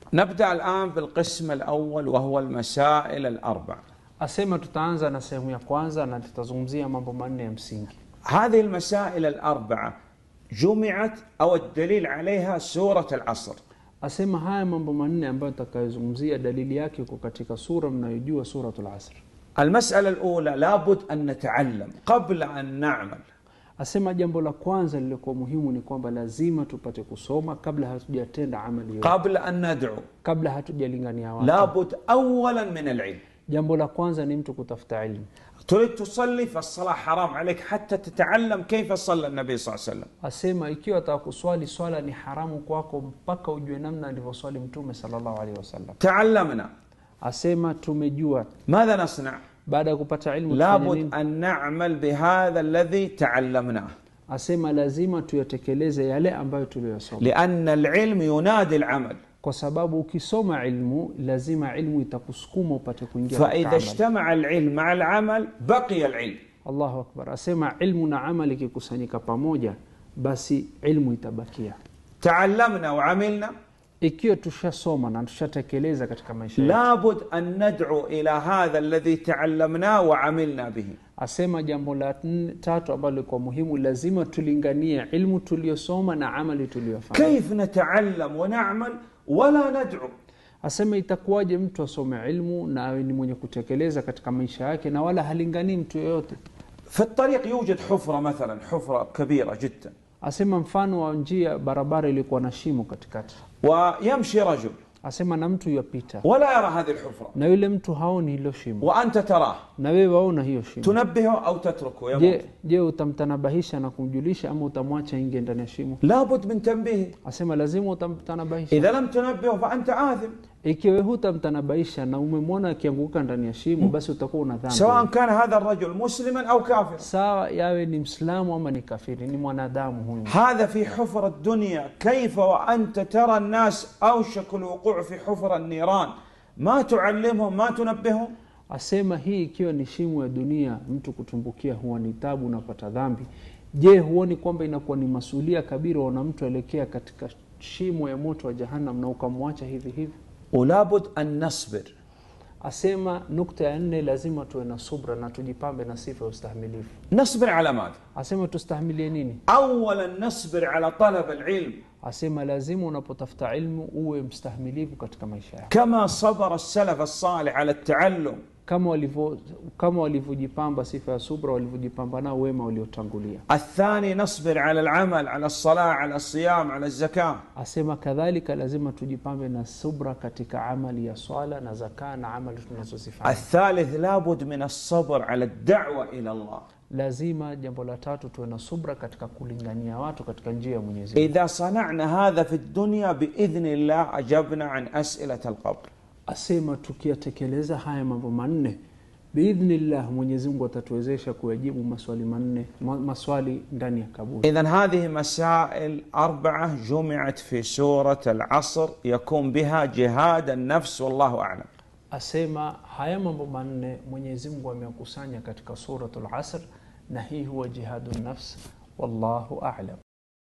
نبدأ الآن بالقسم الأول وهو المسائل الأربع Asema tutaanza na sehemu ya kwanza na tutazungumzia mambo manne ya msingi. هذه المسائل الأربعة جمعت أو الدليل عليها سورة العصر Asema haya mambo manne ambayo tutakayozungumzia, dalili yake iko katika sura mnayojua, Suratul Asr. المسألة الأولى لابد أن نتعلم قبل أن نعمل Asema jambo la kwanza lilikuwa muhimu ni kwamba lazima tupate kusoma kabla hatujatenda amali yoyote, قبل أن ندعو kabla hatujalingania watu. لابد أولا من العلم Jambo la kwanza ni mtu kutafuta ilmu. تريد تصلي فالصلاة حرام عليك حتى تتعلم كيف صلى النبي صلى الله عليه وسلم Asema ikiwa ataka kuswali swala ni haramu kwako mpaka ujue namna alivyoswali Mtume sallallahu alaihi wasallam. تعلمنا Asema tumejua ماذا نصنع baada ya kupata ilmu tufanye لابد nini? أن نعمل بهذا الذي تعلمناه Asema lazima tuyatekeleze yale ambayo tuliyosoma, لأن العلم ينادي العمل kwa sababu ukisoma ilmu lazima ilmu itakusukuma upate kuingia katika فإذا amali. اجتمع العلم مع العمل بقي العلم Allahu akbar. Asema ilmu na amali ikikusanyika pamoja, basi ilmu itabakia. تعلمنا وعملنا Ikiwa tushasoma na tushatekeleza katika maisha yetu, لابد أن ندعو إلى هذا الذي تعلمناه وعملنا به asema jambo la nne- tatu ambalo likuwa muhimu, lazima tulinganie ilmu tuliyosoma na amali tuliyofanya. كيف نتعلم ونعمل ولا ندعو Asema itakuwaje mtu asome ilmu na awe ni mwenye kutekeleza katika maisha yake na wala halinganii mtu yoyote? في الطريق يوجد حفرة مثلا حفرة كبيرة جدا Asema mfano wa njia, barabara ilikuwa na shimo katikati, ويمشي رجل asema na mtu yapita ولا يرى هذه الحفرة na yule mtu haoni hilo shimo, وأنت تراه na wewe waona hiyo shimo. تنبهه أو تتركه يموت Je, je utamtanabahisha na kumjulisha ama utamwacha ingie ndani ya shimo? لابد من تنبيهه Asema lazima utamtanabahisha. إذا لم تنبهه فأنت آثم Ikiwa wewe hutamtanabahisha na umemwona akianguka ndani ya shimo, basi utakuwa una dhambi. سواء كان هذا الرجل مسلما أو كافرا Sawa, yawe ni Mslamu ama ni kafiri, ni mwanadamu huyu. هذا في حفر الدنيا كيف وأنت ترى الناس أوشك الوقوع في حفر النيران ما تعلمهم ما تنبههم Asema hii ikiwa ni shimo ya dunia, mtu kutumbukia huwa ni tabu, unapata dhambi. Je, huoni kwamba inakuwa ni masulia kabira wana mtu elekea katika shimo ya moto wa Jahannam na ukamwacha hivi hivi? ولابد أن نصبر Asema nukta ya nne, lazima tuwe na subra na tujipambe na sifa ya ustahimilifu. نصبر على ماذا Asema tustahimilie nini? أولا نصبر على طلب العلم Asema lazima unapotafuta ilmu uwe mstahimilivu katika maisha yako, كما صبر السلف الصالح على التعلم kama walivyo kama walivyojipamba sifa ya subra, walivyojipamba nao wema waliotangulia. الثاني نصبر على العمل على الصلاة على الصيام على الزكاة Asema kadhalika lazima tujipambe na subra katika amali ya swala na zakaa na amali tunazozifanya. الثالث لابد من الصبر على الدعوة إلى الله Lazima jambo la tatu tuwe na subra katika kulingania watu katika njia ya Mwenyezi Mungu. إذا صنعنا هذا في الدنيا بإذن الله أجبنا عن أسئلة القبر Asema tukiyatekeleza haya mambo manne biidhnillah, Mwenyezi Mungu atatuwezesha kuyajibu maswali manne ma- maswali ndani ya kaburi. إذا هذه مسائل أربعة جمعت في سورة العصر يكون بها جهاد النفس والله أعلم Asema haya mambo manne Mwenyezi Mungu ameyakusanya katika suratul Asr, na hii huwa jihadu nafs, wallahu a'lam.